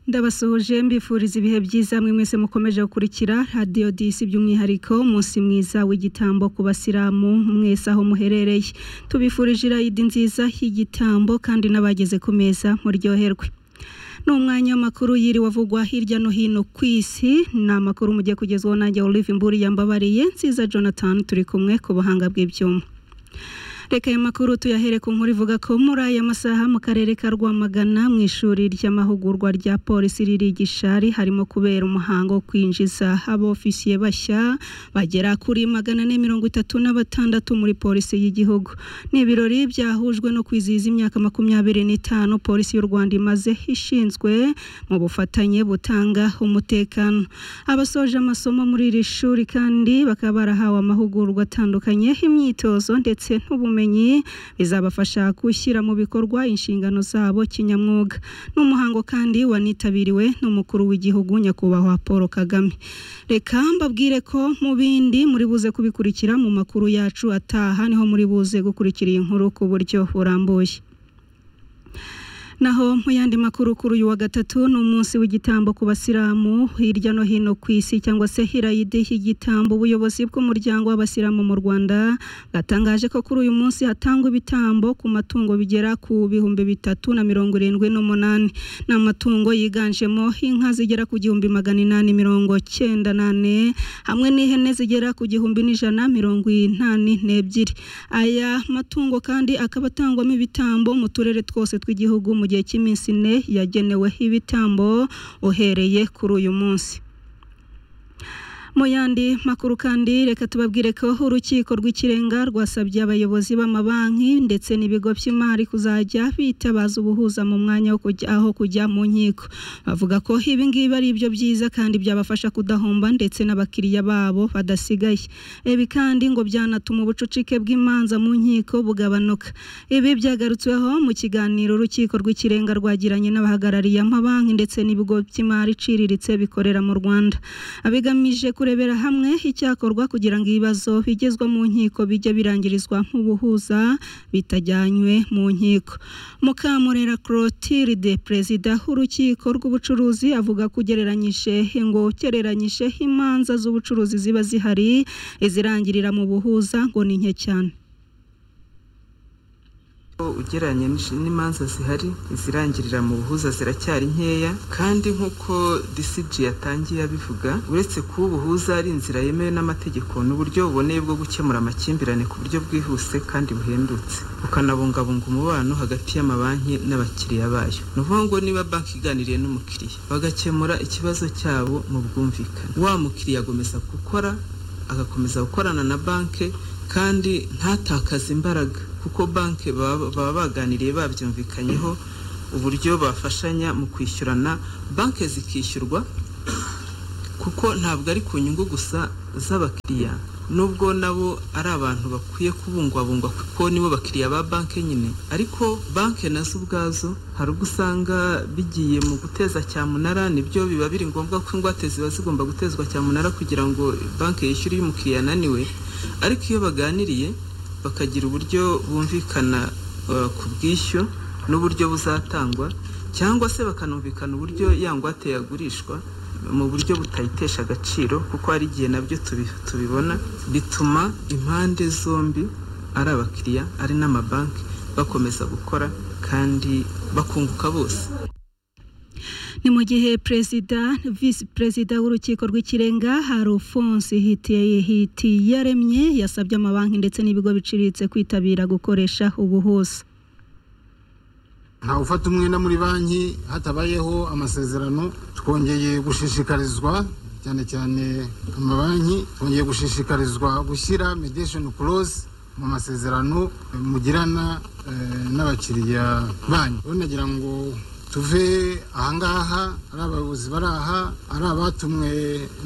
ndabasuhuje mbifuriza ibihe byiza mwe mwese mukomeje gukurikira radiyo disi by'umwihariko umunsi mwiza w'igitambo ku basilamu mwese aho muherereye tubifurije irayidi nziza y'igitambo kandi n'abageze ku meza muryoherwe ni umwanya w'amakuru yiriwe avugwa hirya no hino ku isi ni amakuru mugiye kugezwaho nanjye olive mburi yambabariye nziza jonathan turi kumwe ku buhanga bw'ibyuma reka aya makuru tuyahere ku nkuru ivuga ko muri aya masaha mu karere ka rwamagana mu ishuri ry'amahugurwa rya polisi riri gishari harimo kubera umuhango wo kwinjiza abofisiye bashya bagera kuri magana ane mirongo itatu na batandatu muri polisi y'igihugu ni ibirori byahujwe no kwizihiza imyaka makumyabiri n'itanu polisi y'u rwanda imaze ishinzwe mu bufatanye butanga umutekano abasoje amasomo muri iri shuri kandi bakaba barahawe amahugurwa atandukanye imyitozo ndetse n'ubumenyi ubumenyi bizabafasha gushyira mu bikorwa inshingano zabo kinyamwuga n'umuhango kandi wanitabiriwe n'umukuru w'igihugu nyakubahwa paul kagame reka mbabwire ko mu bindi muri buze kubikurikira mu makuru yacu ataha niho muri buze gukurikira iyi nkuru ku buryo burambuye naho mu yandi makuru kuri uyu wa gatatu ni umunsi w'igitambo ku basilamu hirya no hino ku isi cyangwa se hirayidi y'igitambo ubuyobozi bw'umuryango w'abasilamu mu rwanda bwatangaje ko kuri uyu munsi hatangwa ibitambo ku matungo bigera ku bihumbi bitatu na mirongo irindwi n'umunani ni amatungo yiganjemo inka zigera ku gihumbi magana inani mirongo cyenda nane hamwe n'ihene zigera ku gihumbi n'ijana mirongo inani n'ebyiri aya matungo kandi akaba atangwamo ibitambo mu turere twose tw'igihugu gihe cy'iminsi ine yageneweho ibitambo uhereye kuri uyu munsi mu yandi makuru kandi reka tubabwire ko urukiko rw'ikirenga rwasabye abayobozi b'amabanki ndetse n'ibigo by'imari kuzajya bitabaza ubuhuza mu mwanya wo kujya aho kujya mu nkiko bavuga ko ibi ngibi ari ibyo byiza kandi byabafasha kudahomba ndetse n'abakiriya babo badasigaye ibi kandi ngo byanatuma ubucucike bw'imanza mu nkiko bugabanuka ibi byagarutsweho mu kiganiro urukiko rw'ikirenga rwagiranye n'abahagarariye amabanki ndetse n'ibigo by'imari iciriritse bikorera mu rwanda abigamije kuri kurebera hamwe icyakorwa kugira ngo ibibazo bigezwa mu nkiko bijya birangirizwa mu buhuza bitajyanywe mu nkiko mukamurera clotilde perezida w'urukiko rw'ubucuruzi avuga ko ugereranyije ngo ugereranyije imanza z'ubucuruzi ziba zihari izirangirira mu buhuza ngo ni nke cyane ugereranya n'imanza zihari izirangirira mu buhuza ziracyari nkeya kandi nk'uko disiji yatangiye abivuga uretse kuba ubuhuza ari inzira yemewe n'amategeko n'uburyo buboneye bwo gukemura amakimbirane ku buryo bwihuse kandi buhendutse bukanabungabunga umubano hagati y'amabanki n'abakiriya bayo ni ukuvuga ngo niba banki iganiriye n'umukiriya bagakemura ikibazo cyabo mu bwumvikane wa mukiriya agomeza gukora agakomeza gukorana na banki kandi ntatakaze imbaraga kuko banki baba baganiriye babyumvikanyeho uburyo bafashanya mu kwishyurana banki zikishyurwa kuko ntabwo ari ku nyungu gusa z'abakiriya nubwo nabo ari abantu bakwiye kubungwabungwa kuko nibo bakiriya ba banki nyine ariko banki nazo ubwazo hari ubwo usanga bigiye mu guteza cyamunara nibyo biba biri ngombwa ko ingwate ziba zigomba gutezwa cyamunara kugira ngo banki yishyure iyo umukiriya ananiwe ariko iyo baganiriye bakagira uburyo bumvikana ku bwishyu n'uburyo buzatangwa cyangwa se bakanumvikana uburyo yangwate yagurishwa mu buryo butayitesha agaciro kuko hari igihe nabyo tubibona bituma impande zombi ari abakiriya ari n'amabanki bakomeza gukora kandi bakunguka bose ni mu gihe perezida visi perezida w'urukiko rw'ikirenga harufonse hiti yaremye yasabye amabanki ndetse n'ibigo biciriritse kwitabira gukoresha ubuhuza ntawe ufata umwenda muri banki hatabayeho amasezerano twongeye gushishikarizwa cyane cyane amabanki twongeye gushishikarizwa gushyira medesheni korosi mu masezerano mugirana n'abakiriya banki nagira ngo tuve ahangaha ari abayobozi bari aha ari abatumwe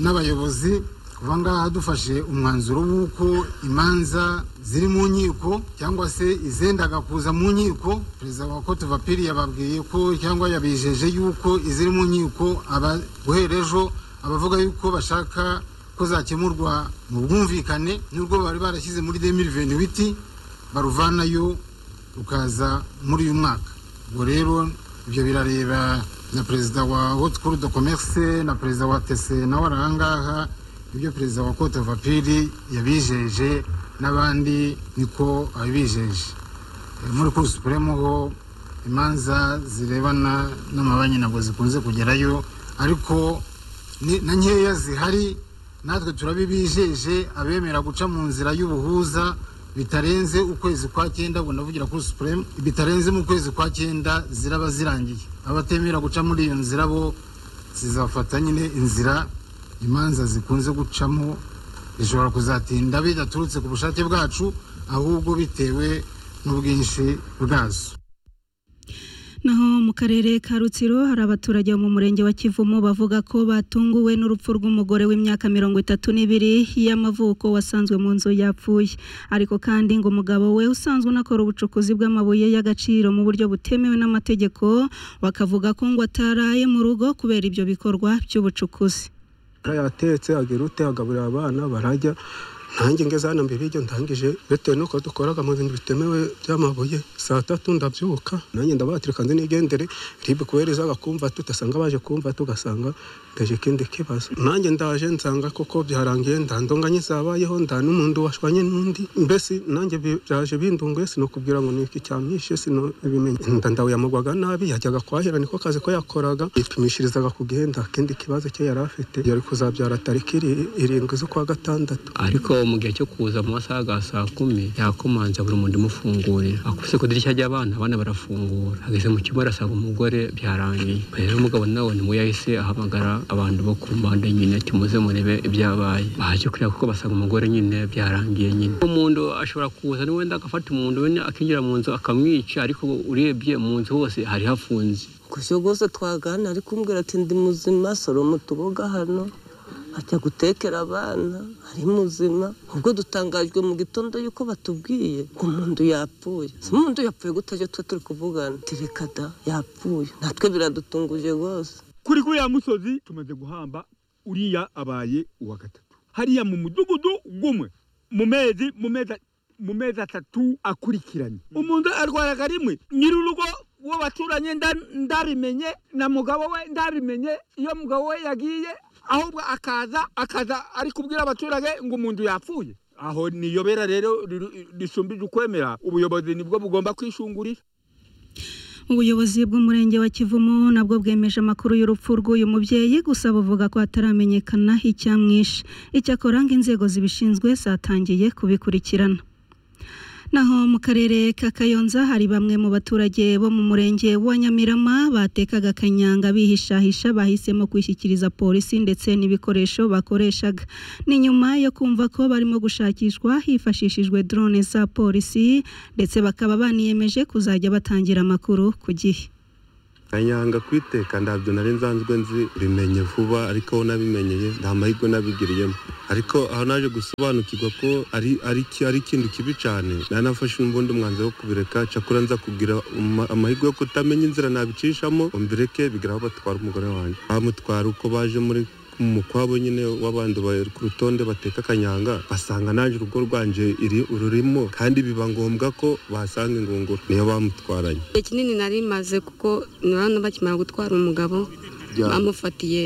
n'abayobozi kuva ngaha dufashe umwanzuro w'uko imanza ziri mu nkiko cyangwa se izendaga kuza mu nkiko perezida wa kote vapiri yababwiye ko cyangwa yabijeje yuko iziri mu nkiko guhera ejo abavuga yuko bashaka ko zakemurwa mu bwumvikane n'urwo bari barashyize muri demiri venibiti baruvanayo rukaza muri uyu mwaka ubwo rero ibyo birareba na perezida wa hotikuru do komerisi na perezida wa tese nawe ari ahangaha ibyo perezida wa kote vapiri yabijeje n'abandi niko abijeje muri kuri supuremu ho imanza zirebana n'amabanki ntabwo zikunze kugerayo ariko ni- na nkeya zihari natwe turabibijeje abemera guca mu nzira y'ubuhuza bitarenze ukwezi kwa cyenda ubwo ndavugira kuri supuremu bitarenze mu kwezi kwa cyenda ziraba zirangiye abatemera guca muri iyo nzira bo zizafata nyine inzira imanza zikunze gucamo zishobora kuzatinda bidaturutse ku bushake bwacu ahubwo bitewe n'ubwinshi bwazo Naho mu karere ka Rutsiro hari abaturage bo mu murenge wa Kivumu bavuga ko batunguwe n'urupfu rw'umugore w'imyaka mirongo itatu n'ibiri y'amavuko wasanzwe mu nzu yapfuye ariko kandi ngo umugabo we usanzwe unakora ubucukuzi bw'amabuye y'agaciro mu buryo butemewe n'amategeko bakavuga ko ngo ataraye mu rugo kubera ibyo bikorwa by'ubucukuzi yatetse agira ute agaburira abana barajya ntange ngeze hano mbere ibyo ndangije bitewe n'uko dukoraga mu bintu bitemewe by'amabuye saa tatu ndabyuka nanjye ndabatirika nzi nigendere ribu kuhereza bakumva tudasanga baje kumva tugasanga ndaje ikindi kibazo nanjye ndaje nsanga koko byarangiye ndandonganye zabayeho nda n'umuntu washwanye n'undi mbese nanjye bi- byaje bindunguye sinokubwira ngo ni iki cyamwishe sinobimenye inda ndawuyamugwaga nabi yajyaga kwahira niko kazi ko yakoraga yipimishirizaga ku gihenda akindi kibazo cye yari afite yari kuzabyara tariki iri- irindwi z'ukwa gatandatu ariko mu gihe cyo kuza mu masaha ya saa kumi yakomanze buri muntu umufungurira akubise ku idirishya ry'abana abana barafungura ageze mu cyumba arasanga umugore byarangiye rero umugabo nawe ni we yahise ahamagara abantu bo ku mpande nyine ati muze murebe ibyabaye baje kureba kuko basanga umugore nyine byarangiye nyine umuntu ashobora kuza n'uwenda agafata umuntu wenda akinjira mu nzu akamwica ariko urebye mu nzu hose hari hafunze gusa rwose twagana ari kumbwira ati ndi muzima soroma utuboga hano ajya gutekera abana ari muzima ubwo dutangajwe mu gitondo yuko batubwiye ngo umuntu yapfuye si umuntu yapfuye gutajya twe turi kuvugana tireka da yapfuye natwe biradutunguje rwose kuri kuriya musozi tumaze guhamba uriya abaye uwa gatatu hariya mu mudugudu gumwe mu mezi mu mezi mu mezi atatu akurikiranye umuntu arwaraga rimwe nyir'urugo uwo baturanye nda- ndarimenye na mugabo we ndarimenye iyo mugabo we yagiye ahubwo akaza akaza ari kubwira abaturage ngo umuntu yapfuye aho niyobera rero riru- risumbije ukwemera ubuyobozi nibwo bugomba kwishungurira Ubuyobozi bw'umurenge wa Kivumu nabwo bwemeje amakuru y'urupfu rw'uyu mubyeyi gusa buvuga ko ataramenyekana icyamwishe. Icyakora ngo inzego zibishinzwe zatangiye kubikurikirana. Naho mu karere ka Kayonza hari bamwe mu baturage bo mu murenge wa Nyamirama batekaga kanyanga bihishahisha bahisemo kwishyikiriza polisi ndetse n'ibikoresho bakoreshaga. Ni nyuma yo kumva ko barimo gushakishwa hifashishijwe drone za polisi ndetse bakaba baniyemeje kuzajya batangira amakuru ku gihe. kanyanga kwiteka ntabyo nari nsanzwe nzi bimenye vuba ariko aho nabimenyeye nta mahirwe nabigiriyemo ariko aho naje gusobanukirwa ko ari ari iki- ari ikintu kibi cyane nari nafashe ubundi umwanzuro wo kubireka cyakora nza kubwira ama- amahirwe yo kutamenya inzira nabicishamo ngo mbireke bigera aho batwara umugore wanjye bamutwara uko baje muri mu kwabo nyine w'abandi bari ku rutonde bateka kanyanga basanga nanjye urugo rwanje iri- rurimo kandi biba ngombwa ko basanga ingunguru niyo bamutwaranye igihe kinini nari maze kuko nabana bakimara gutwara umugabo bamufatiye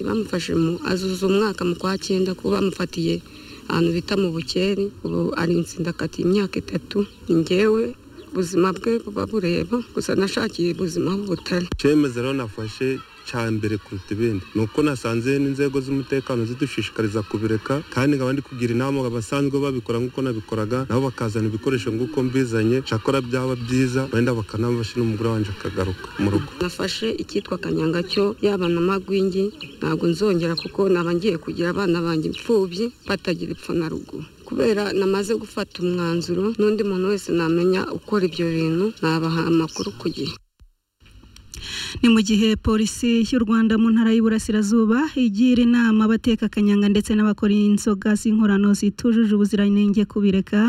bamufashe mu azuza umwaka mu kwa cyenda kuko bamufatiye ahantu bita mu bukeri ubu ari insindakati imyaka itatu njyewe ubuzima bwe buba bureba gusa nashakiye ubuzima aho butari icyemezo rero nafashe cya mbere kuruta ibindi ni uko nasanze n'inzego z'umutekano zidushishikariza kubireka kandi nkaba ndi kugira inama abasanzwe babikora nk'uko nabikoraga nabo bakazana ibikoresho nk'uko mbizanye cyakora byaba byiza wenda bakanabafashe n'umugore wanjye akagaruka mu rugo nafashe icyitwa kanyanga cyo yaba na magwingi ntabwo nzongera kuko naba ngiye kugira abana banjye imfubyi batagira ipfa na ruguru kubera namaze gufata umwanzuro n'undi muntu wese namenya ukora ibyo bintu nabaha amakuru ku gihe Ni mu gihe polisi y'u Rwanda mu ntara y'Iburasirazuba igira inama abateka kanyanga ndetse n'abakora inzoga z'inkorano zitujuje ubuziranenge kubireka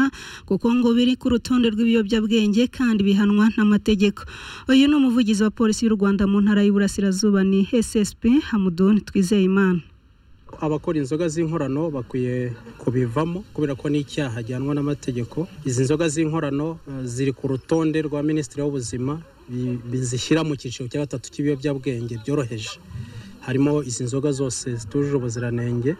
kuko ngo biri ku rutonde rw'ibiyobyabwenge kandi bihanwa n'amategeko. Uyu ni umuvugizi wa polisi y'u Rwanda mu ntara y'Iburasirazuba ni SSP Hamudun Twizeyimana. abakora inzoga z'inkorano bakwiye kubivamo kubera ko ni icyaha gihanwa n'amategeko izi nzoga z'inkorano eh, ziri ku rutonde rwa minisitiri w'ubuzima bi- bizishyira mu cyiciro cya gatatu cy'ibiyobyabwenge byoroheje harimo izi nzoga zose zitujuje ubuziranenge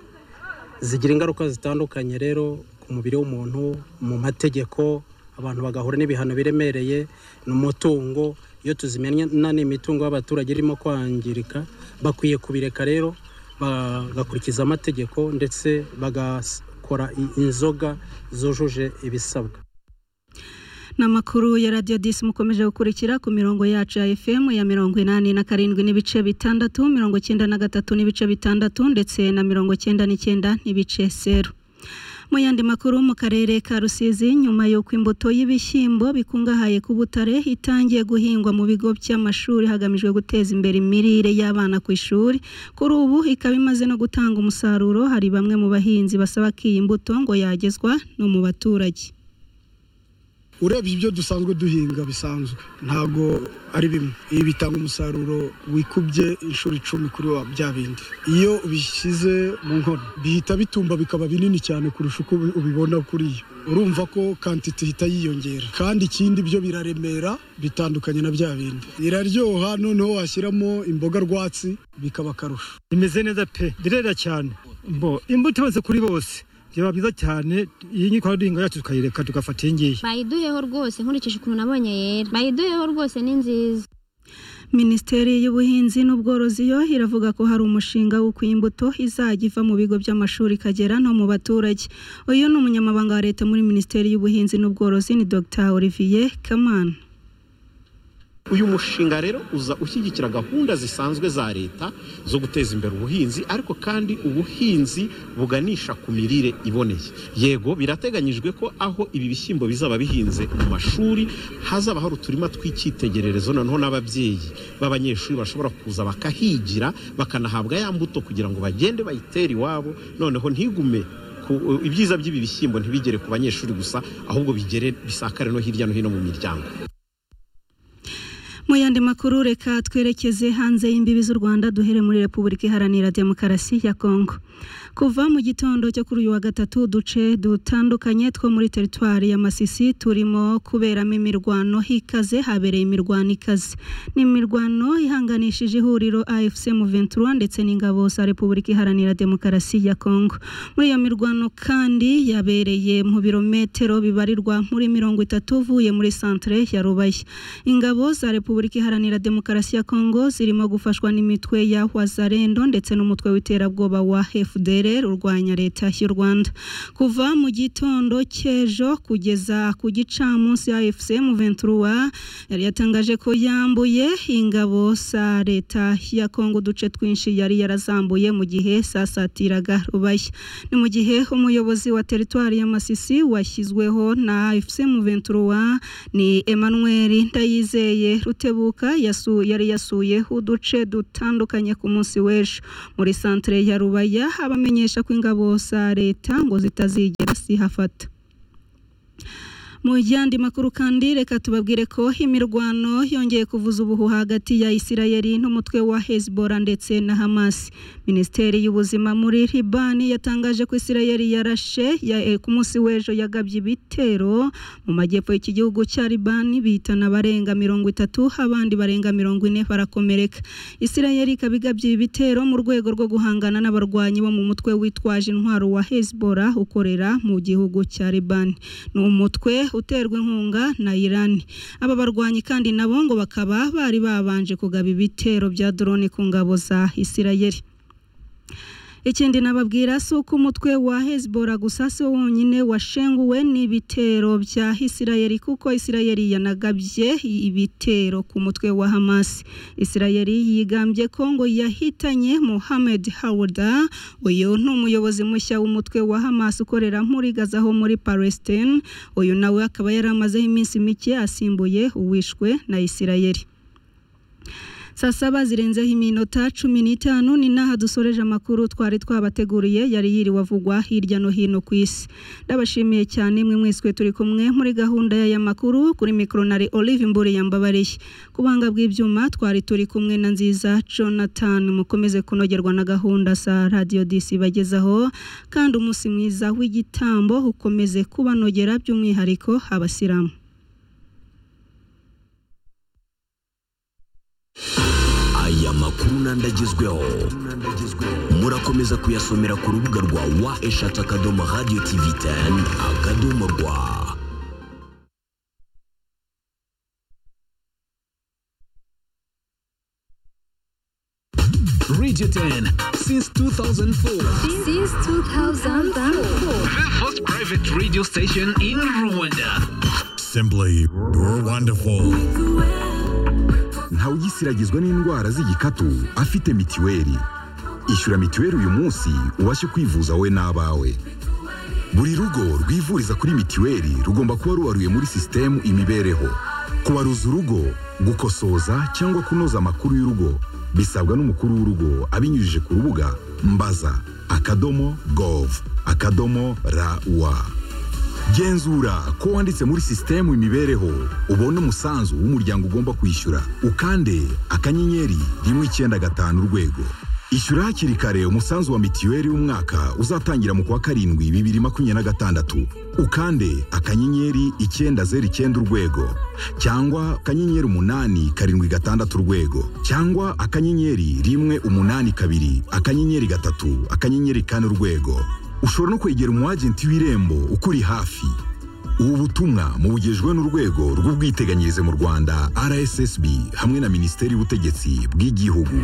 zigira ingaruka zitandukanye rero ku mubiri w'umuntu mu mategeko abantu bagahura n'ibihano biremereye ni umutungo iyo tuzimena n'imitungo y'abaturage irimo kwangirika bakwiye kubireka rero bagakurikiza amategeko ndetse bagakora i- inzoga zujuje ibisabwa ni amakuru ya radiyo disi mukomeje gukurikira ku mirongo yacu ya fm ya mirongo inani na karindwi n'ibice bitandatu mirongo icyenda na gatatu n'ibice bitandatu ndetse na mirongo icyenda n'icyenda n'ibice zeru mu yandi makuru mu karere ka rusizi nyuma y'uko imbuto y'ibishyimbo bikungahaye ku butare itangiye guhingwa mu bigo by'amashuri hagamijwe guteza imbere imirire y'abana ku ishuri kuri ubu ikaba imaze no gutanga umusaruro hari bamwe mu bahinzi basaba ko iyi mbuto ngo yagezwa no mu baturage urebye ibyo dusanzwe duhinga bisanzwe ntabwo ari bimwe ibi bitanga umusaruro wikubye inshuro icumi kuri wa bya bindi iyo ubishyize mu nkono bihita bitumba bikaba binini cyane kurusha uko ubi- ubibona kuri yo urumva ko kantite ihita yiyongera kandi ikindi byo biraremera bitandukanye na bya bindi iraryoha noneho washyiramo imboga rwatsi bikaba akarusho imeze neza pe direra cyane mbo imbuto yose kuri bose byaba byiza cyane iyi nyikora duhinga yacu tukayireka tugafata iyi ngiyi bayiduheho rwose nkurikije ukuntu nabonye yera bayiduheho rwose ni nziza Minisiteri y'Ubuhinzi n'Ubworozi yo iravuga ko hari umushinga w'uko iyi mbuto izajya iva mu bigo by'amashuri ikagera no mu baturage uyu ni umunyamabanga wa leta muri Minisiteri y'Ubuhinzi n'Ubworozi ni Dr Olivier Kamana uyu mushinga rero uza ushyigikira gahunda zisanzwe za leta zo guteza imbere ubuhinzi ariko kandi ubuhinzi buganisha ku mirire iboneye yego birateganyijwe ko aho ibi bishyimbo bizaba bihinze mu mashuri hazaba hari uturima tw'icyitegererezo noneho n'ababyeyi b'abanyeshuri bashobora kuza bakahigira bakanahabwa ya mbuto kugira ngo bagende bayitere iwabo noneho ntigume ku- ibyiza by'ibi bishyimbo ntibigere ku banyeshuri gusa ahubwo bigere bisakare no hirya no hino mu miryango mu yandi makuru reka twerekeze hanze y'imbibi z'u Rwanda duhere muri Repubulika Iharanira Demokarasi ya Kongo kuva mu gitondo cyo kuri uyu wa gatatu uduce dutandukanye two muri teritwari ya Masisi turimo kuberamo imirwano hikaze habereye imirwano ikaze ni imirwano ihanganishije ihuriro AFC Muventuro ndetse n'ingabo za Repubulika Iharanira Demokarasi ya Kongo muri iyo mirwano kandi yabereye mu birometero bibarirwa muri mirongo itatu uvuye muri santere ya Rubaye ingabo za Repubulika Iharanira Demokarasi ya Kongo zirimo gufashwa n'imitwe ya Wazarendo ndetse n'umutwe w'iterabwoba wa FDLR urwanya leta y'u Rwanda kuva mu gitondo cy'ejo kugeza ku gicamunsi ya FCM 23 yari yatangaje ko yambuye ingabo za leta ya Kongo uduce twinshi yari yarazambuye mu gihe sasatiraga Rubaye ni mu gihe umuyobozi wa teritwari ya Masisi washyizweho na FCM 23 ni Emmanuel Ndayizeye Rutebuka yasu, yari yasuye uduce dutandukanye ku munsi w'ejo muri santere ya Rubaya abamenyesha ko ingabo za leta ngo zitazigera zihafata mu yandi makuru kandi reka tubabwire ko imirwano yongeye kuvuza ubuhuha hagati ya Isirayeli n'umutwe wa Hezbollah ndetse na Hamas Minisiteri y'ubuzima muri Libani yatangaje ko Isirayeli yarashe ya, eh, ku munsi w'ejo yagabye ibitero mu majyepfo y'iki gihugu cya Libani bitana abarenga mirongo itatu abandi barenga mirongo ine barakomereka Isirayeli ikaba igabye ibi bitero mu rwego rwo guhangana n'abarwanyi bo mu mutwe witwaje intwaro wa Hezbollah ukorera mu gihugu cya Libani ni umutwe uterwa inkunga na Iran aba barwanyi kandi nabo ngo bakaba bari babanje kugaba ibitero bya drone ku ngabo za Isirayeli ikindi nababwira si uko umutwe wa Hezbollah gusa si wo wonyine washenguwe n'ibitero bya Isirayeli kuko Isirayeli yanagabye ibitero ku mutwe wa Hamas Isirayeli yigambye ko ngo yahitanye Mohamed Hawada uyu ni umuyobozi mushya w'umutwe wa Hamas ukorera muri Gaza ho muri Palestine uyu nawe akaba yari amazeho iminsi mike asimbuye uwishwe na Isirayeli saa saba zirenzeho iminota cumi n'itanu ni n'aha dusoreje amakuru twari twabateguriye yari yiriwe avugwa hirya no hino ku isi ndabashimiye cyane mwe mwese turi kumwe muri gahunda y'aya makuru kuri mikoro nari olive mbure yambabariye ku buhanga bw'ibyuma twari turi kumwe na nziza jonathan mukomeze kunogerwa na gahunda za radiyo disi bagezaho kandi umunsi mwiza w'igitambo ukomeze kubanogera by'umwihariko abasilamu aya makuru nandagezweho murakomeza kuyasomera ku rubuga rwa wa eshatu akadomo radiyo tivi teni akadomo rwa Radio 10 since 2004. Since 2004. The first private radio station in Rwanda. Simply, you're wonderful. ntawugisiragizwa n'indwara z'igikatu afite mitiweli ishyura mitiweli uyu munsi ubashe kwivuza wowe n'abawe buri rugo rwivuriza kuri mitiweli rugomba kuba ruwaruye muri sisitemu imibereho kubaruza urugo gukosoza cyangwa kunoza amakuru y'urugo bisabwa n'umukuru w'urugo abinyujije ku rubuga mbaza akadomo gov akadomo rawa genzura ko wanditse muri sisitemu imibereho ubone umusanzu w'umuryango ugomba kwishyura ukande akanyenyeri rimwe icyenda gatanu urwego ishyura hakiri kare umusanzu wa mitiweli w'umwaka uzatangira mu kwa karindwi bibiri makumyabiri na gatandatu ukande akanyenyeri icyenda zeru icyenda urwego cyangwa akanyenyeri umunani karindwi gatandatu urwego cyangwa akanyenyeri rimwe umunani kabiri akanyenyeri gatatu akanyenyeri kane urwego ushobora no kwegera umwagenti w'irembo ukuri hafi ubu butumwa mubugejwe n'urwego rw'ubwiteganyirize mu rwanda rssb hamwe na minisiteri y'ubutegetsi bw'igihugu